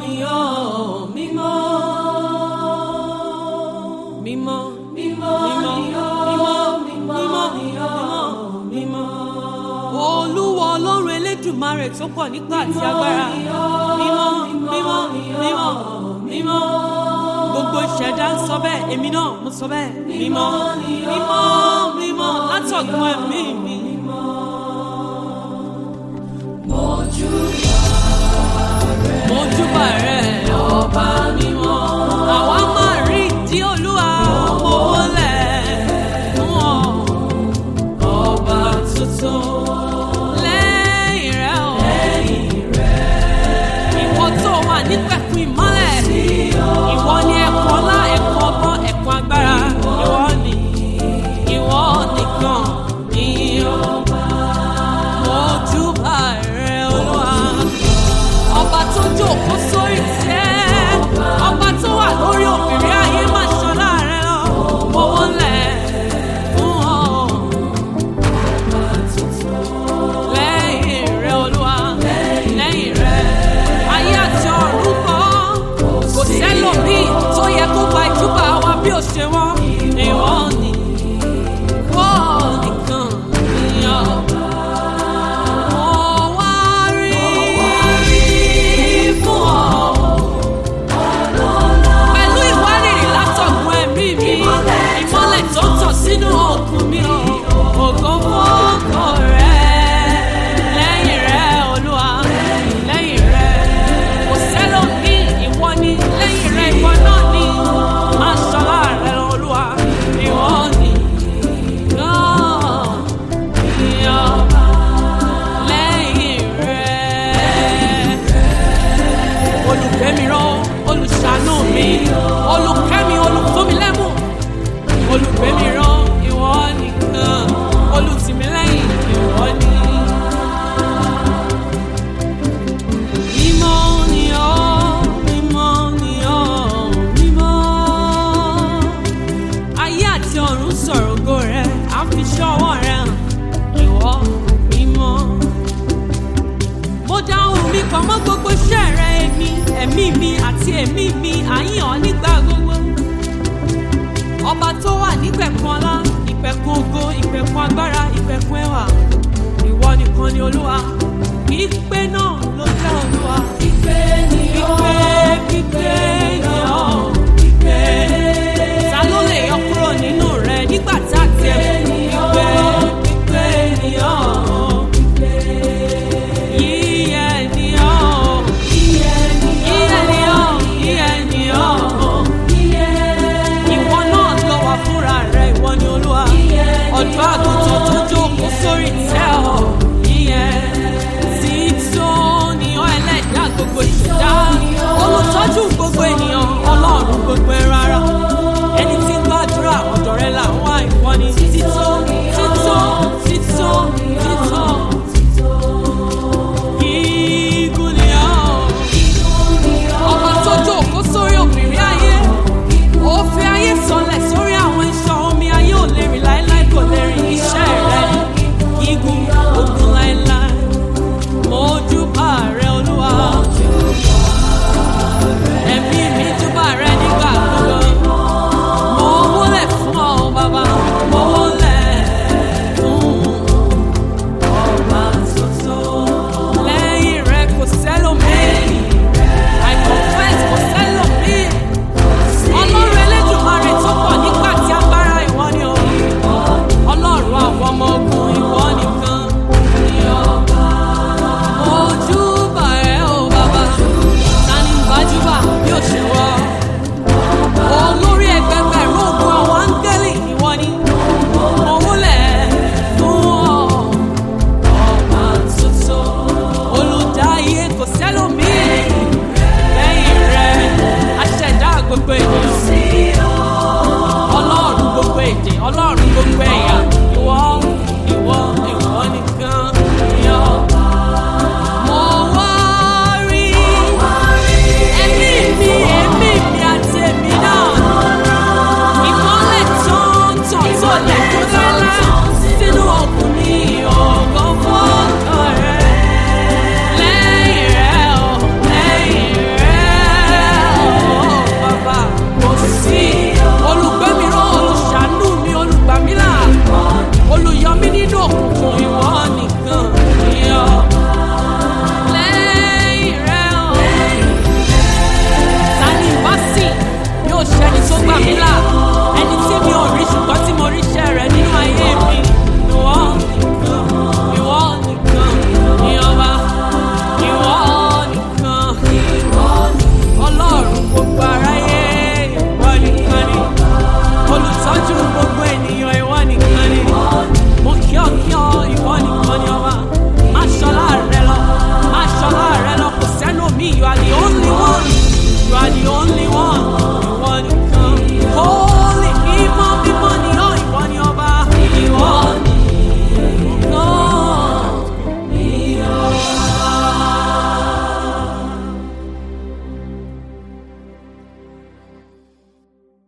ni ọ́ mímọ́. Mímọ́, mímọ́, mímọ́, mímọ́, mímọ́, mímọ́, mímọ́. Olúwa ọlọ́run elédùmarè tó pọ̀ nípa àti agbára. Mímọ́, mímọ́, mímọ́, mímọ́. Gbogbo ìṣẹ̀dá ń sọ bẹ́ẹ̀, èmi náà mo sọ bẹ́ẹ̀. Mímọ́, mímọ́, mímọ́, látọ̀gbọ́n ẹ̀mí mi. Mojúbà rẹ̀ ọba mímọ́. Àwa máa rí ìdí olúwa mo wọlẹ̀ fún ọ. Ọba tuntun lẹ́yìn rẹ̀ o. Ìwọ tó wà nípẹ̀kun ìmọ́lẹ̀. Ìwọ ni ẹ̀kọ́ ọlá, ẹ̀kọ́ ọgbọ́n, ẹ̀kọ́ agbára. Ìwọ ni, ìwọ nìkan ni ọba. Mojúbà rẹ̀ olúwa ọba tó jókòó sórí tẹ́ ọba tó wà lórí òbírí ayé má ṣọlá rẹ lọ owó lẹ̀ fún ọ. lẹ́yìn rẹ olúwa lẹ́yìn rẹ ayé àti ọ̀run kọ́ kò sẹ́lòmíì tó yẹ kó gba ìjúbà wa bí ó ṣe wọ́n ìwọ ni wọ́n nìkan ni ọba. Mo wá rí fún ọ. Pẹ̀lú ìwárìrì látọ̀gbọ́n ẹ̀mí mi, ìmọ́lẹ̀ tó tàn sínú ọkùn mi o. Ògo fọ́kọ rẹ̀, lẹ́yìn rẹ̀ Olúwa, lẹ́yìn rẹ̀. Kò sẹ́lòmíì, ìwọ ni, lẹ́yìn rẹ̀ ìwọ náà ni. Máa ṣọlá rẹ̀ Olúwa, ìwọ ni. Náà ni ọba lẹ́yìn rẹ̀. Olùgbẹ́mirán, olùṣàánú mi, olùkẹ́mi, olùfúnmilẹ́mù. Olùgbẹ́mirán, ìwọ nìkan, olùtìmílẹ́yìn, ìwọ ni. Mímọ́ ni ọ́, mímọ́ ni ọ́, mímọ́. Ayé àti ọ̀run sọ̀rọ̀ ògo rẹ̀, á fi ṣọ́wọ́ rẹ̀ hàn, ìwọ mímọ́ mo dá ohùn mi pọ̀ mọ́ gbogbo iṣẹ́ rẹ èmi ẹ̀mí mi àti ẹ̀mí mi àyàn ọ́ nígbà gbogbo. ọba tó wà nípẹ̀kun ọlá ìpẹ̀kun ògo ìpẹ̀kun agbára ìpẹ̀kun ẹwà ìwọ nìkan ni olúwa ìpè náà ló jẹ́ ògo.